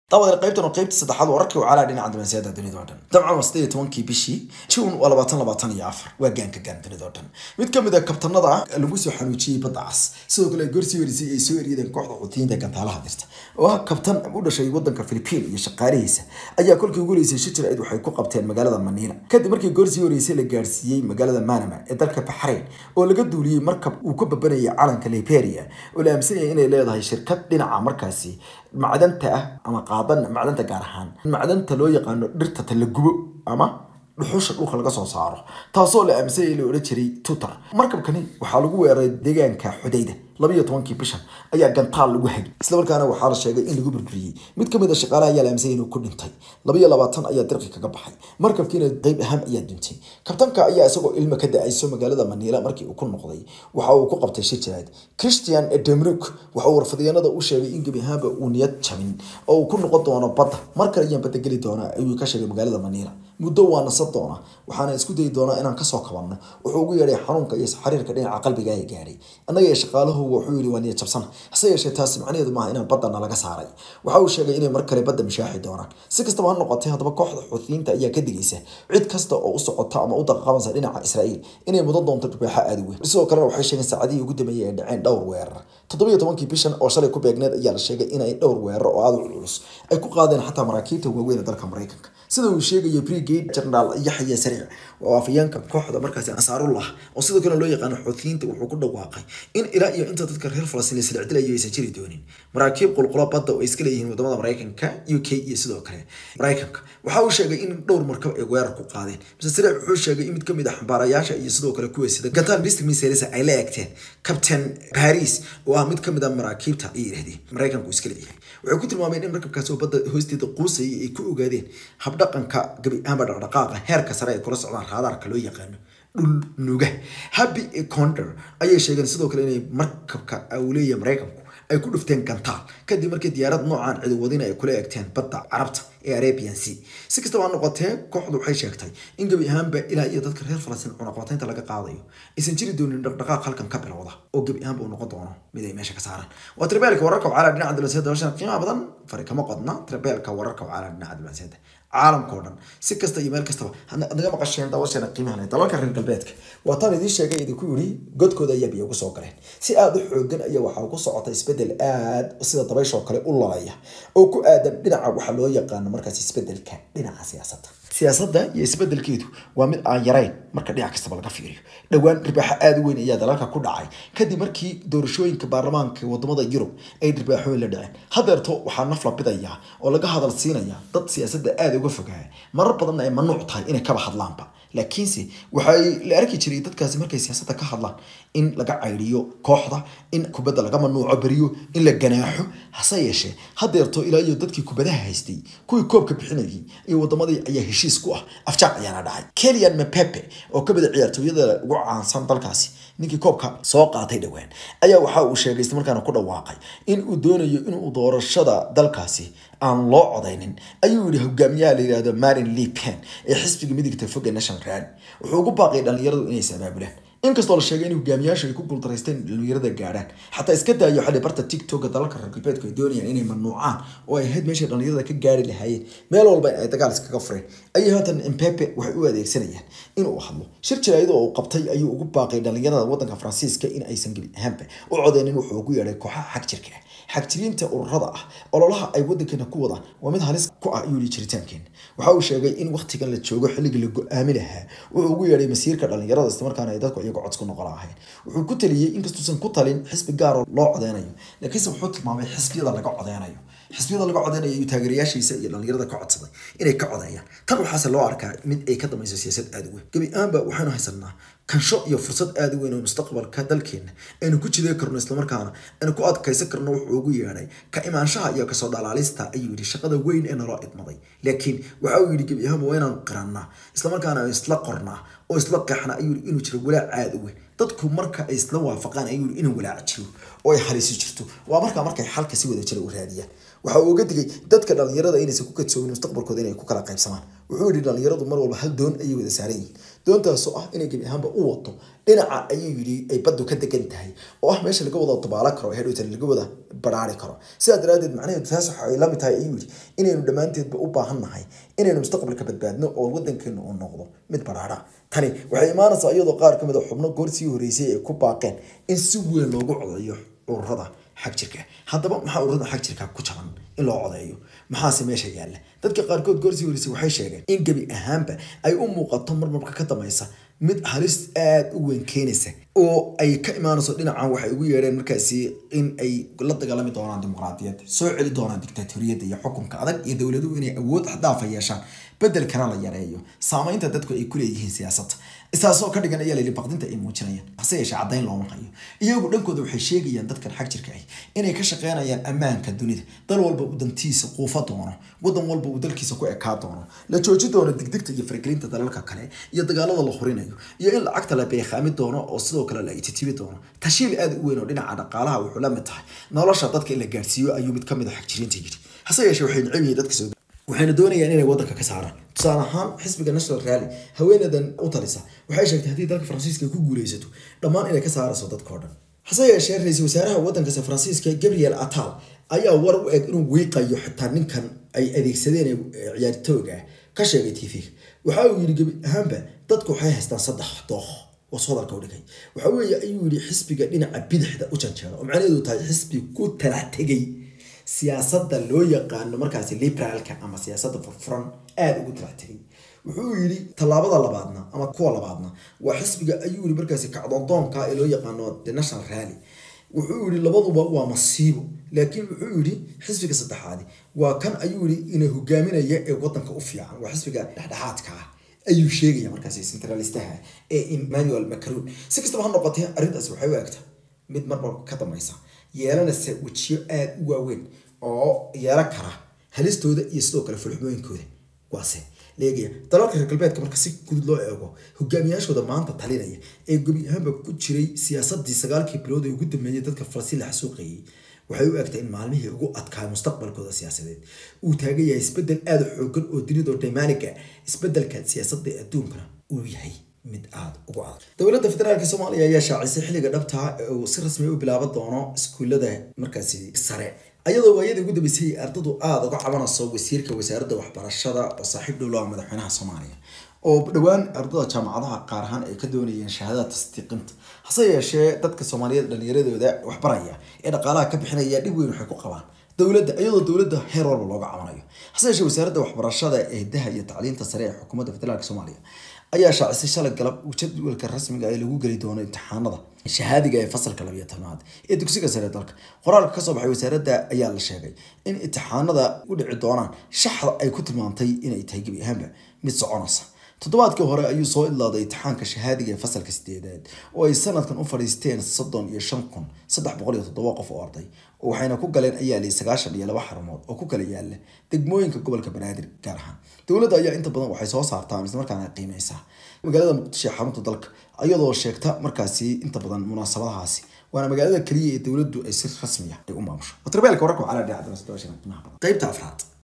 dabada qaybtan oo qaybta saddexaad wararkii wacaalaa dhinaca dumansiyada dunida oo dhan dabcan waa sideed iyo tobankii bishii june waa labaatan labaatan iyo afar waa gaanka gaan dunida oo dhan mid ka mid a kabtanada lagu soo xanuujiyey badda cas sidoo kale gorsii warisay ay soo eriyadeen kooxda cutiyiinta gantaalaha dirta oo ah kabtan u dhashay wadanka philipiin iyo shaqaalihiisa ayaa kolkii ugu horeysay shir jir-eed waxay ku qabteen magaalada maniila kadib markii gorsii horeysay la gaarsiiyey magaalada manama ee dalka baxrayn oo laga duuliyey markab uu ka babanayay calanka liberia oo la aaminsan yahay inay leedahay shirkad dhinaca markaasi macdanta ah ama qaadan macdanta gaar ahaan macdanta loo yaqaano dhirta talagubo ama dhuxusha dhulka laga soo saaro taasoo la aaminsanyay la odhan jiray tutar markabkani waxaa lagu weeraray deegaanka xudayda labiyo tobankii bishan ayaa gantaal lagu hagi islamarkaana waxaa la sheegay in lagu burburiyey mid ka mid a shaqaalaha ayaa la aaminsanyay inuu ku dhintay labiyo labaatan ayaa dirqi kaga baxay markabkiina qeyb ahaan ayaa duntay kabtanka ayaa isagoo ilmo ka da-ayso magaalada maniila markii uu ku noqday waxa uu ku qabtay shir jiraad christian demruk waxa uu warfadyaanada u sheegay in gebi ahaanba uu niyad jabin oo uu ku noqon doono badda mar kale ayaan badda geli doonaa ayuu ka sheegay magaalada maniila muddo waa nasan doona waxaana isku dayi doonaa inaan kasoo kabanno wuxuu ugu yeedhay xanuunka iyo xiriirka dhinaca qalbiga ee gaadhay annaga iyo shaqaalahu wuxuu yidhi waa niyad jabsan hase yeeshee taasi macnaheedu maaha inaan baddana laga saaray waxa uu sheegay inay mar kale badda mashaaxi doonaan si kastaba ha noqotay haddaba kooxda xuutiyiinta ayaa ka digaysa cid kasta oo u socota ama u daqaqabansa dhinaca israa'iil inay mudan doonto dhibaaxa aada u weyn sidoo kalena waxay sheegeen saacadihii ugu dambeeyay ay dhaceen dhowr weerar toddobiyo tobankii bishan oo shalay ku beegneed ayaa la sheegay inay dhowr weerar oo aada u culus ay ku qaadeen xataa maraakiibta waaweyn ee dalka maraykanka sida uu sheegaya brigade general yaxya sariic oo afayeenka kooxda markaasi ansaarullah oo sidoo kale loo yaqaano xuutiyiinta wuxuu ku dhawaaqay in ilaa iyo inta dadka reer falastiin la silcdilayo aysan jiri doonin maraakiib qulqulo badda oo iska leeyihiin wadamada maraykanka u k iyo sidoo kale maraykanka waxa uu sheegay in dhowr markab ay weerar ku qaadeen mr sariic wuxuu sheegay in mid kamid ah xambaarayaasha iyo sidoo kale kuwa sida gantaan district ministeriesa ay la eegteen captain paris oo ah mid kamid ah maraakiibta ay yidhahdeen maraykanku iska leeyahay waxay ku tilmaameen in markabkaasi oo badda hoosteeda quusayay ay ku ogaadeen habdhaqanka gabi ahaanba dhaqdhaqaaqa heerka sare ay kula socdaan raadaarka loo yaqaano dhul nuga happy condor ayay sheegeen sidoo kale inay markabka uu leeyahay maraykanku ay ku dhufteen gantaal kadib markii diyaarad noocaan cidiwadina ay kula eegteen badda carabta ee arabian sea si kastaba ha noqotee kooxdu waxay sheegtay in gebi ahaanba ilaa iyo dadka reer falastiin cunaqabataynta laga qaadayo aysan jiri doonin dhaqdhaqaaq halkan ka bilowda oo gebi ahaanba uu noqon doono mid ay meesha ka saaraan waa tribeelka wararka wacaalaa dhinaca diblomaasiyadda hawshan qiimaha badan fari kama qodna tribeelka wararka wacaalaa dhinaca diblomaasiyadda caalamka oo dhan si kasta iyo meel kastaba naga maqasheen daawasheena qiimaha leh dalalka reer galbeedka waa taan idiin sheegay idinku yidhi godkooda ayaa biyo ugu soo galeen si aada u xoogan ayaa waxaa ku socota isbedel aad sida dabayshoo kale u lalaya oo ku aadan dhinaca waxaa loo yaqaano markaas isbedelka dhinaca siyaasadda siyaasadda iyo isbedelkeedu waa mid aan yarayn marka dhinac kastaba laga fiiriyo dhowaan ribaaxo aada u weyn ayaa dalalka ku dhacay kadib markii doorashooyinka baarlamaanka wadamada yurub ay ribaaxooyin la dhaceen hadeerto waxaa naf la bidayaa oo laga hadal siinaya dad siyaasadda aada uga fogaaya marar badanna ay mamnuuc tahay inay kaba hadlaanba laakiinse waxay la arki jiray dadkaasi markay siyaasadda ka hadlaan in laga caydiyo kooxda in kubadda laga mamnuuco beriyo in la ganaaxo hase yeeshee hadeerto ilaa iyo dadkii kubadaha haystay kuwii koobka bixinayay iyo wadamadii ayaa heshiis ku ah afjaaq ayaana dhacay kelian mepepe oo ka mida ciyaartooyada ugu caansan dalkaasi ninkii koobka soo qaatay dhowaan ayaa waxa uu sheegay islamarkaana ku dhawaaqay in uu doonayo inuu doorashada dalkaasi aan loo codaynin ayuu yihi hogaamiyaha la yihahdo marin le pen ee xisbiga midigta foga national rally wuxuu ugu baaqay dhalinyaradu inay is-abaabulaan inkastoo la sheegay in hogaamiyaashu ay ku guultaraysteen dhalinyarada gaadhaan xataa iska daayo xali barta tiktoka dalalka reer galbeedku ay doonayaan inay mamnuucaan oo ay ahayd meeshay dhalinyarada ka gaari lahaayeen meel walba ay dagaal iskaga fureen ayay haatan mpepe waxay u adeegsanayaan inuu hadlo shir jiraayado oo uu qabtay ayuu ugu baaqay dhalinyarada wadanka faransiiska in aysan gebi ahaanba u codeynin wuxuu ugu yeedhay kooxaha xag jirka ah xagjiriinta ururada ah ololaha ay wadankeena ku wadaan waa mid halis ku ah ayuu yihi jiritaankeena waxa uu sheegay in waktigan la joogo xilligii la go-aami lahaa wuxuu ugu yeedhay masiirka dhalinyarada islamarkaana ay dadku iyago cods ku noqon lahayn wuxuu ku taliyey inkastuusan ku talin xisbi gaar oo loo codeynayo laakiinse wuxuu tilmaamay xisbiyada laga codeynayo xisbiyada laga codeynayo iyo taageerayaashiisa iyo dhalinyarada ka codsaday inay ka codeeyaan tan waxaase loo arkaa mid ay ka dambayso siyaasad aada u weyn gebi ahaanba waxaanu haysanaa kansho iyo fursad aada u weyn oo mustaqbalka dalkeena aynu ku jidee karno islamarkaana aynu ku adkaysan karno wuxuu ugu yeedhay ka imaanshaha iyo kasoo dhalaalista ayuu yidhi shaqada weyn ee naloo idmaday laakiin waxa uu yidhi gebi ahaanba waa inaan qirannaa islamarkaana isla qornaa oo isla qeexnaa ayuu yidhi inuu jiro walaac aada u weyn dadku marka ay isla waafaqaan ayuu yidhi inuu walaac jiro oo ay halisi jirto waa markaa markay xalka si wada jira u raadiyaan waxa uu uga digay dadka dhalinyarada inaysan ku kadsoomin mustaqbalkooda inay ku kala qaybsamaan wuxuu yidhi dhalinyaradu mar walba hal doon ayay wada saaran yihiin doontaasoo ah inay gebi ahaanba u wato dhinaca ayuu yidhi ay baddu ka degan tahay oo ah meesha laga wada dabaala karo hedhowtan laga wada baraari karo sidaa daraadeed macnaheedu taas waxay la mid tahay ayuu yidhi inaynu dhammaanteedba u baahan nahay inaynu mustaqbalka badbaadno oo wadankeenu uu noqdo mid baraara tani waxay imaanaysaa iyadoo qaar ka mid a xubno goor sii horeysay ay ku baaqeen in si weyn loogu codeeyo ururada xag jirka haddaba maxaa ururada xag jirka ku jaban in loo codeeyo maxaase meesha yaalla dadka qaarkood goorsii horeysay waxay sheegeen in gebi ahaanba ay u muuqato marmarka ka dambaysa mid halis aada u weyn keenaysa oo ay ka imaanayso dhinacan waxay ugu yeedheen markaasi in ay la dagaalami doonaan dimuqraadiyadda soo celi doonaan dictatoriyadda iyo xukunka adag iyo dowladuhu inay awood xdaafa yeeshaan bedelkana la yareeyo saamaynta dadku ay ku leeyihiin siyaasadda isaasoo ka dhigan ayaa layidhi baqdinta ay muujinayaan hase yeeshee caddayn looma hayo iyagu dhankooda waxay sheegayaan dadkan xag jirka ah inay ka shaqeynayaan ammaanka dunida dal walba uu dantiisa quufa doono wadan walba uu dalkiisa ku ekaa doono la jooji doono digdigta iyo faragelinta dalalka kale iyo dagaalada la hurinayo iyo in lacagta la beekhaami doono oo sidoo kale la ititibi doono tashiil aada u weyn oo dhinaca dhaqaalaha wuxuu la mid tahay nolosha dadka in la gaarsiiyo ayuu mid kamid a xagjiriinta yidhi hase yeeshee waxay necab yihiin dadka soo waxayna doonayaan inay wadanka ka saaraan tusaale ahaan xisbiga national rally haweenadan u talisa waxay sheegtay haddii dalka faransiiska ku guuleysato dhammaan inay ka saarayso dadkao dhan hase yeeshee ra-iisul wasaaraha wadankaasi faransiiska gabriel atal ayaa war u eg inuu wiiqayo xitaa ninkan ay adeegsadeen ee ciyaartooga ah ka sheegay t v waxa uu yidhi gebi ahaanba dadku waxay haystaan saddex dooq oo hadalka u dhigay waxa weeye ayuu yidhi xisbiga dhinaca bidixda u janjeero oo macnaheedu tahay xisbi ku talax tegay siyaasadda loo yaqaano markaasi liberaalka ama siyaasadda furfuran aada ugu talax tegay wuxuu yidhi tallaabada labaadna ama kuwa labaadna waa xisbiga ayuu yidhi markaasi kacdoondoonka ee loo yaqaano the national rally wuxuu yidhi labaduba waa masiibo laakiin wuxuu yidhi xisbiga saddexaadi waa kan ayuu yidhi ina hogaaminaya ee wadanka u fiican waa xisbiga dhexdhexaadka ah ayuu sheegaya markaasi centralistaha ee emmanuel macron si kastaba ha noqotee arrintaasi waxay u egta mid marmar ka dambaysa yeelanaysa wejiyo aada u waaweyn oo yeelan kara halistooda iyo sidoo kale fulxumooyinkooda waase leegaya dalalka reer galbeedka marka si gudud loo eego hogaamiyaashooda maanta talinaya ee gebi ahaanba ku jiray siyaasadii sagaalkii bilood ee ugu dambeeyay dadka falastiin la xasuuqayay waxay u egtay in maalmihii ugu adkaay mustaqbalkooda siyaasadeed uu taagan yahay isbedel aada xoogan oo dunida daymaaniga isbedelka siyaasadda ee adduunkana uu yahay mid aada ugu adag dowladda federaalka soomaaliya ayaa shaacisay xilliga dhabtaa ee uu si rasmi u bilaaban doono iskuullada markaasi sare ayadoo waayadii ugu dambeysay ardadu aada uga cabanayso wasiirka wasaaradda waxbarashada oo saaxiib dhow laha madaxweynaha soomaaliya oo dhowaan ardada jaamacadaha qaar ahaan ay ka doonayeen shahaadada tasdiiqinta hase yeeshee dadka soomaaliyeed dhalinyaradooda waxbaraya ee dhaqaalaha ka bixinaya dhib weyn waxay ku qabaan dowladda iyadoo dowladda heer walba looga cabanayo hase yeeshee wasaaradda waxbarashada ee daha iyo tacliinta sare ee xukuumadda federaalk soomaaliya ayaa shaacisay shalay galab jadwalka rasmiga ee lagu geli doono imtixaanada shahaadiga ee fasalka labiyo tobnaad ee dugsiga sare dalka qoraalka kasoo baxay wasaaradda ayaa la sheegay in imtixaanada u dhici doonaan shaxda ay ku tilmaantay inay tahay gebi ahaanba mid soconaysa toddobaadkii hore ayuu soo idlaaday imtixaanka shahaadiga ee fasalka sideedaad oo ay sanadkan u fadhiisteen soddon iyo shan kun saddex boqol iyo toddoba qof oo arday oo waxayna ku galeen ayaa lii sagaashan iyo laba xarumood oo ku kala yaala degmooyinka gobolka banaadir gaar ahaan dowladda ayaa inta badan waxay soo saartaa islamarkaana qiimeysaa magaalada muqdisho ee xarunta dalka iyadoo sheegta markaasi inta badan munaasabadahaasi waana magaalada keliya ee dowladdu ay si rasmiya ay u maamusho watarbeelka wararka waxaa la dhinaca qaybta afraad